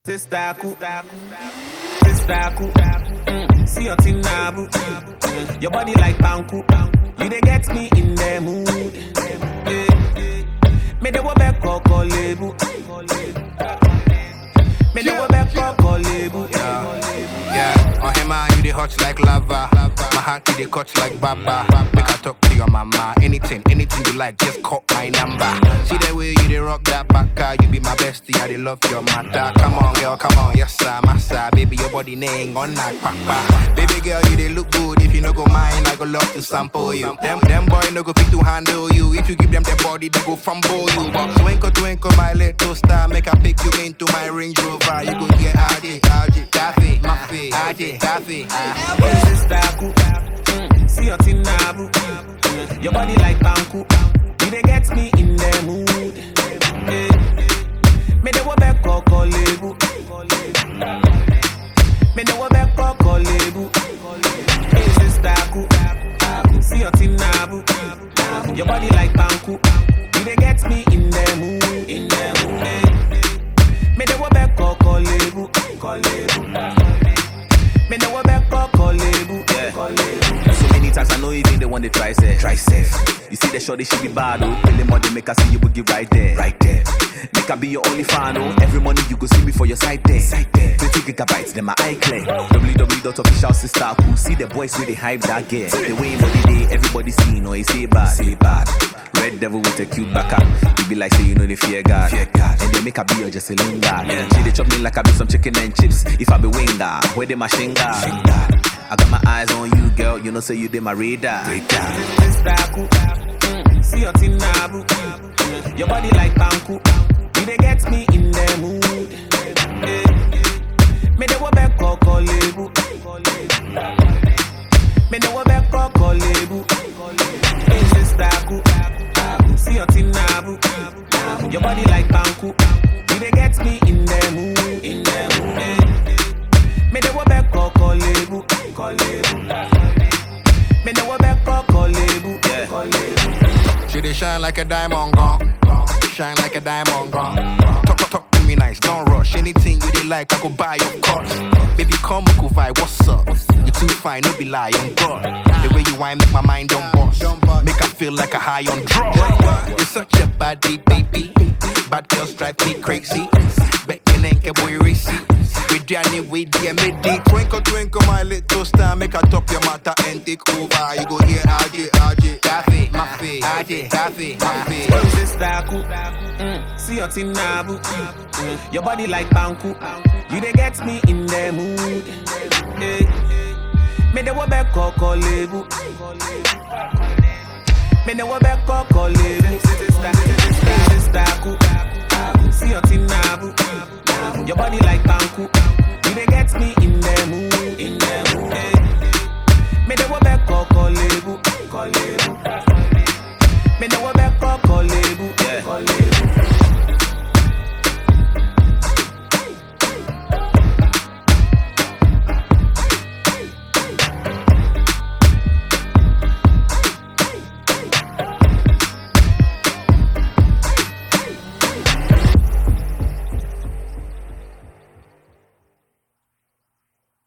Sistaku, Sistaku, mm, see your thing now, boo. Mm, Your body like Banku, you dey get me in the mood. Eh, Me dey wo back koko lebu, me dey wo back koko lebu. Yeah, on him man, you dey hot like lava. My heart you dey cut like baba. Make I talk to your mama. Anything, anything you like, just call my number. See the way you dey rock that baka. You be my bestie, I dey love your matter. Come on, girl, come on, yes sir, massa. Baby, your body name on that papa. Baby girl, you dey look good. If you no go mind, I go love to sample you. Them, them boy no go fit to handle you. If you give them their body, they go fumble you. But twinkle, twinkle, my little star, make I pick you into my Range Rover. You go get RJ, RJ, Daffy, Maffy, RJ, Daffy. ah. Hey, Sistaku, mm, see your thing now, boo. Mm, Your body like Banku, you dey get me in the mood. Eh, Me dey wo back koko lebu. Me dey wo back koko lebu. Hey, Sistaku, see your thing now, boo. Your body like Banku, you dey get me in the mood. In the mood. Eh, Me dey wo back koko lebu. Koko lebu. Me know what back koko lebu. Yeah. So many times I know even they want to try say Try safe You see the shorty she be bad oh Tell them what they make her see you will give right there Right there Make her be your only fan oh Every morning you go see me for your side there Side there 20 gigabytes then my eye clear www.official sister cool See the boys really hype that gear The way body day everybody see no he say bad Say bad Red devil with a cute back up You be like say you know the fear God Fear God And they make her be your just a lingard She they chop me like I be some chicken and chips If I be winger Where they my shinga I got my eyes on you, girl. You know, say you did my radar. Sistaku, mm, see your thing now, boo. Mm, Your body like Banku, you dey get me in the mood. Eh, Me dey wo back koko lebu. Me dey wo back koko lebu. Hey, Sistaku, see your thing now, boo. Your body like Banku, you dey get me in the mood. In the mood. Eh, Me dey wo back koko lebu. Koko lebu. Me know what back koko lebu. Yeah. Koko lebu. She dey shine like a diamond gone. Shine like a diamond gone. Talk, talk, talk to me nice, don't rush. Anything you dey like, I go buy your course. Baby, come, we go vibe, what's up? You too fine, no be lie, on God. The way you whine make my mind don't bust. Make I feel like a high on drugs. You're such a body, baby. Bad girls drive me crazy. Bet you ain't get boy racy. With Danny, with the midi. Twinkle, twinkle, my little star. Make I top your matter and take over. You go here, RJ, RJ. Daffy, Maffy, RJ, Daffy, Maffy. Hey, Sistaku, mm, see your thing now, boo. Mm, Your body like Banku, you dey get me in the mood. Eh, Me dey wo back koko lebu. Me dey wo back koko lebu. Sister, sister,